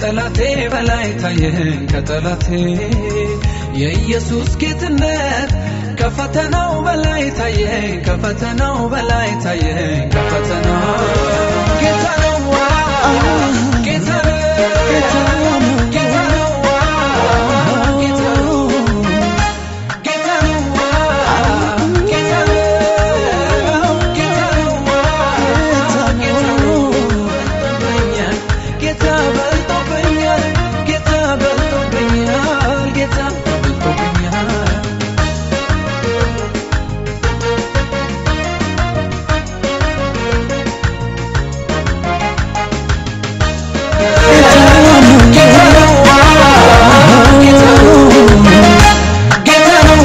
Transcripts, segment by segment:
ከጠላቴ በላይ ታየኝ ከጠላቴ የኢየሱስ ጌትነት ከፈተናው በላይ ታየኝ ከፈተናው በላይ ታየኝ ከፈተናው ጌታ ነው ጌታ ነው ጌታ ነው ጌታ ነው ጌታ ነው ጌታ ነው ጌታ ነው ጌታ ነው ጌታ በልጦብኛል ጌታ በልጦብኛል ጌታ በልጦብኛል ጌታ ነው ጌታ ነው ጌታ ነው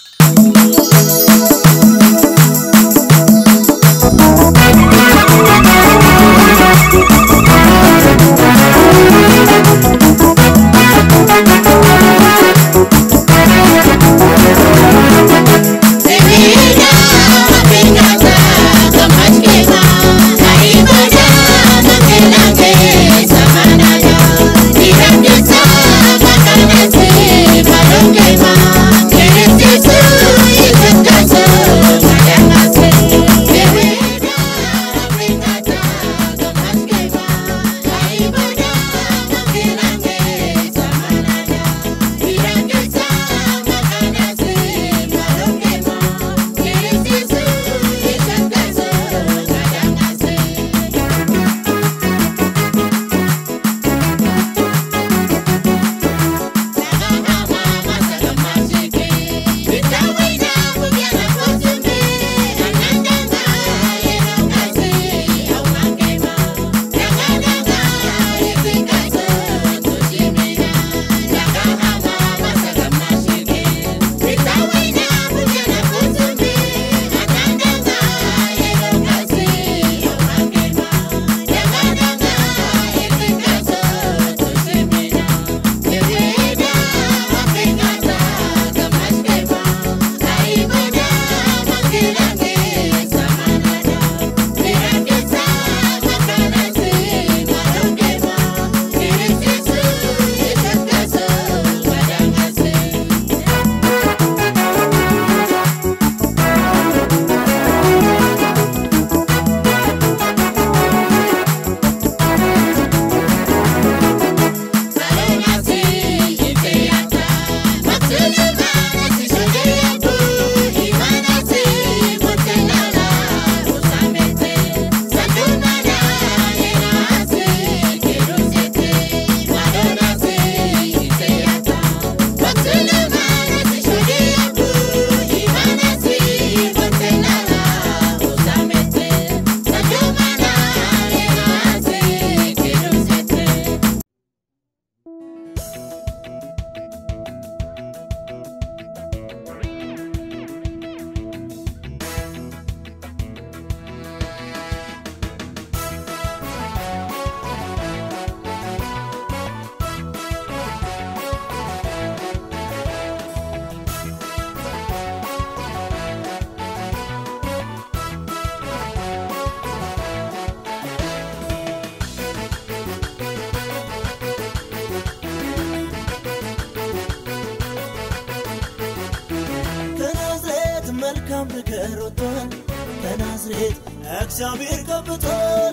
ከናዝሬት መልካም ነገር ወጥቷል። ከናዝሬት እግዚአብሔር ቀብቷል።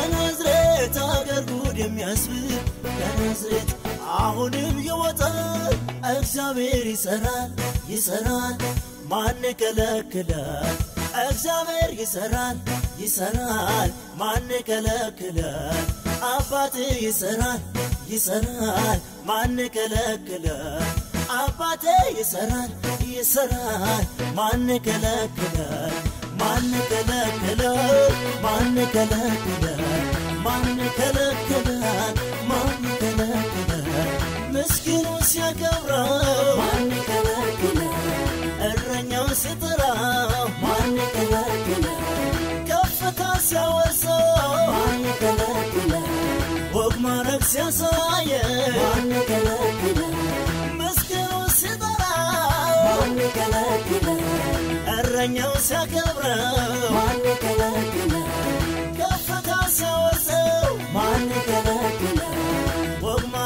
ከናዝሬት አገር ጉድ የሚያስብል ከናዝሬት አሁንም ይወጣል። እግዚአብሔር ይሰራል ይሰራል፣ ማን ከለክላል? እግዚአብሔር ይሰራል ይሰራል፣ ማን ከለክላል? አባት ይሰራል ይሰራል፣ ማን ከለክላል? አባቴ ይሰራል ይሰራል፣ ማን ከለክላል? ማን ከለክላል? ማን ከለክላል? ማን ከለክላል? ማን ከለክላል? ምስኪኑ ሲያከብረው ማን ከለክላል? እረኛው ሲጠራው ማን ከለክላል? ከፍታ ሲያወርሰው ማን ከለክላል? ወግ ማረግ ሲያሳየ ማን ከለክላል? ምስኪኑ ሲጠራው ማን ከለክላል? እረኛው ሲያከብረው ማን ከለክላል? ከፍታ ሲያወርሰው ማን ከለክላል? ወግ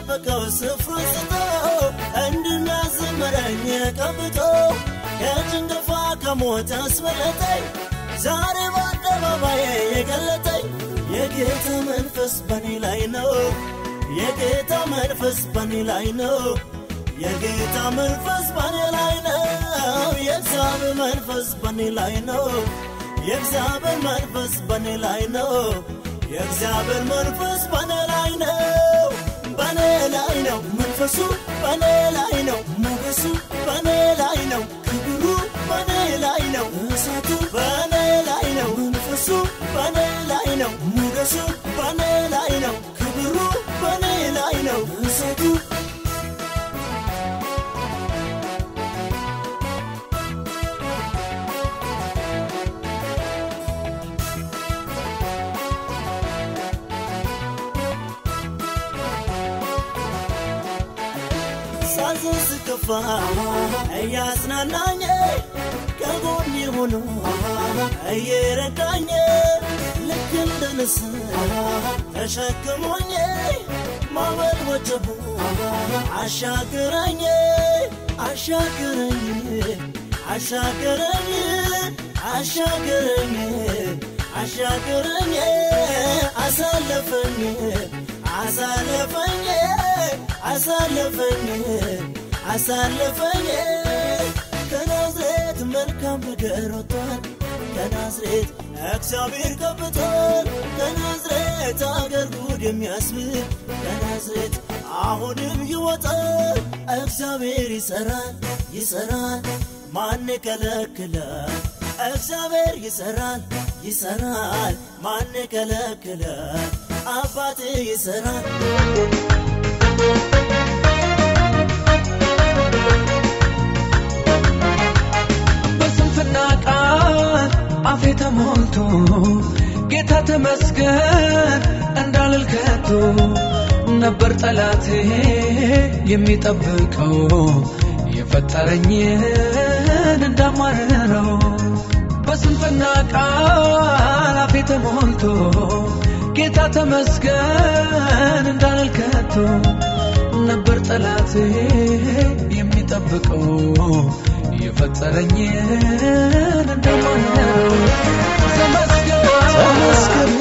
ከጠበቀው ስፍራ ስቶ እንድናዝመረኝ ቀብቶ ከጭንገፋ ከሞት አስመለጠኝ ዛሬ በአደባባይ የገለጠኝ የጌታ መንፈስ በኔ ላይ ነው የጌታ መንፈስ በኔ ላይ ነው የጌታ መንፈስ በኔ ላይ ነው የእግዚአብሔር መንፈስ በኔ ላይ ነው የእግዚአብሔር መንፈስ በኔ ላይ ነው የእግዚአብሔር መንፈስ በኔ ላይ ነው በኔ ላይ ነው መንፈሱ በኔ ላይ ነው ሞገሱ በኔ ላይ ነው ክብሩ በኔ ላይ ነው እሳቱ በኔ ላይ ነው መንፈሱ በኔ ላይ ነው ሞገሱ በኔ ላይ ነው ክብሩ በኔ ላይ ነው እሳቱ ሳዝን ስከፋ እያጽናናኝ ከጎኔ ሆኖ እየረዳኝ ልክ እንደ ንስር ተሸክሞኝ ማዕበል ወጀቡ አሻገረኝ አሻገረኝ አሻገረኝ አሻገረኝ አሻገረኝ አሳለፈኝ አሳለፈኝ አሳለፈኝ አሳለፈኝ ከናዝሬት መልካም ነገር ወጥቷል ከናዝሬት እግዚአብሔር ቀብቷል ከናዝሬት አገር ጉድ የሚያስብል ከናዝሬት አሁንም ይወጣል እግዚአብሔር ይሰራል ይሰራል ማን ከለክላል እግዚአብሔር ይሰራል ይሰራል ማን ከለክላል አባት ይሰራል በስንፍና ቃል አፌ ተሞልቶ ጌታ ተመስገን እንዳልል ከቶ ነበር ጠላቴ የሚጠብቀው የፈጠረኝን እንዳማረረው በስንፍና ቃል አፌ ተሞልቶ ጌታ ተመስገን እንዳልል ከቶ ነበር ጠላቴ የሚጠብቀው የፈጠረኝን እንደማነው ተመስገን ተመስገን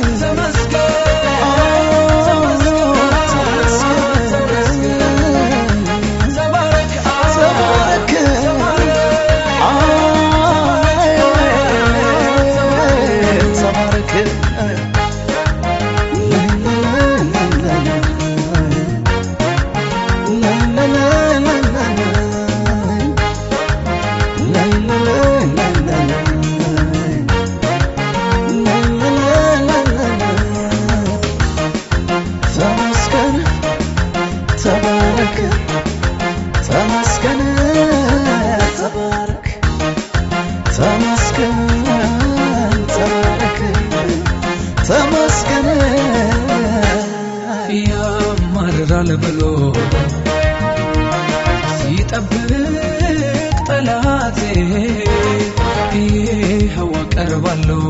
ተባረክ ተባረክ ተባረክ ተመስገን ተባረክ ተመስገን ተባረክ ተመስገን ተባረክ ተመስገን ያማርራል ብሎ ሲጠብቅ ጠላቴ ይኸው አቀርባለሁ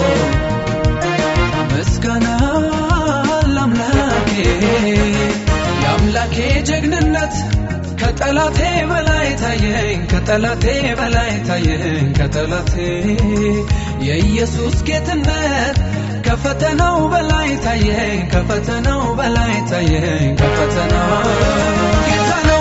ምስጋና ለአምላኬ የአምላኬ ጀግንነት ከጠላቴ በላይ ታየኝ ከጠላቴ በላይ ታየኝ ከጠላቴ የኢየሱስ ጌትነት ከፈተናው በላይ ታየኝ ከፈተናው በላይ ታየኝ ከፈተናው ጌታ ነው